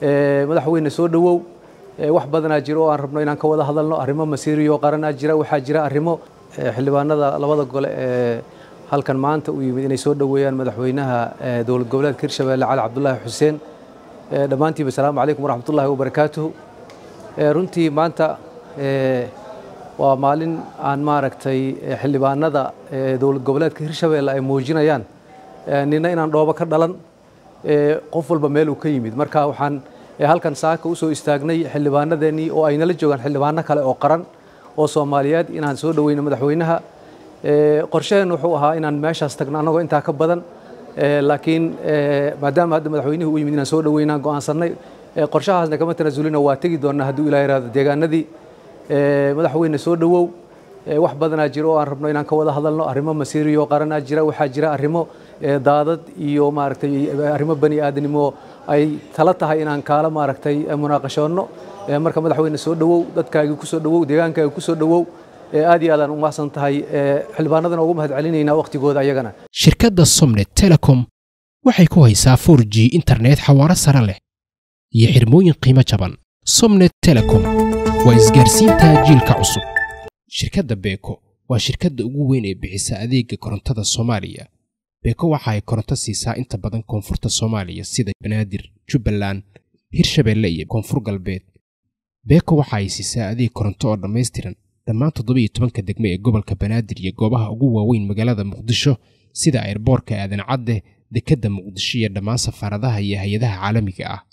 madaxweyne soo dhowow wax badanaa jira oo aan rabno inaan ka wada hadalno arrimo masiiriyo qaranaa jira waxaa jira arrimo xildhibaanada labada gole ee halkan maanta u yimid inay soo dhoweeyaan madaxweynaha dowlad goboleedka hirshabeelle cali cabdulaahi xuseen dhammaantiiba asalaamu calaykum waraxmatullaahi wabarakaatuhu runtii maanta waa maalin aan maaragtay xildhibaanada dowlad goboleedka hirshabeelle ay muujinayaan nina inaan dhoobo ka dhalan qof walba meel uu ka yimid marka waxaan halkan saaka usoo istaagnay xildhibaanadeennii oo ay nala joogaan xildhibaano kale oo qaran oo soomaaliyeed inaan soo dhoweyno madaxweynaha qorshaheen wuxuu ahaa inaan meeshaas tagno annagoo intaa ka badan laakiin maadaama hadda madaxweynihii u yimid inaan soo dhoweynaan go'aansannay qorshahaasna kama tanaasulina waa tegi doonnaa hadduu ilaah yaraado deegaanadii madaxweyne soo dhowow wax badanaa jira oo aan rabno inaan ka wada hadalno arrimo masiiriyo qaranaa jira waxaa jira arrimo daadad iyo maaragtay arrimo bani aadanimo ay tala tahay inaan kaala maaragtay munaaqashoonno marka madaxweyne soo dhowow dadkaagii ku soo dhowow deegaankaagii ku soo dhowow aad iyo aadaan u mahadsan tahay xildhibaanadana ugu mahad celinaynaa wakhtigooda ayagana shirkadda somnet telecom waxay ku haysaa 4 g internet xawaaro sare leh iyo xirmooyin qiimo jaban somnet telecom waa isgaarsiinta jiilka cusub shirkadda beeko waa shirkadda ugu weyn ee bixisa adeega korontada soomaaliya beeko waxa ay koronto siisaa inta badan koonfurta soomaaliya sida banaadir jubbaland hirshabeelle iyo koonfur galbeed beeko waxa ay siisaa adeeg koronto oo dhammaystiran dhammaan toddobiyo tobanka degme ee gobolka banaadir iyo goobaha ugu waaweyn magaalada muqdisho sida airboorka aadan cadde dekedda muqdisho iyo dhammaan safaaradaha iyo hay-adaha caalamiga ah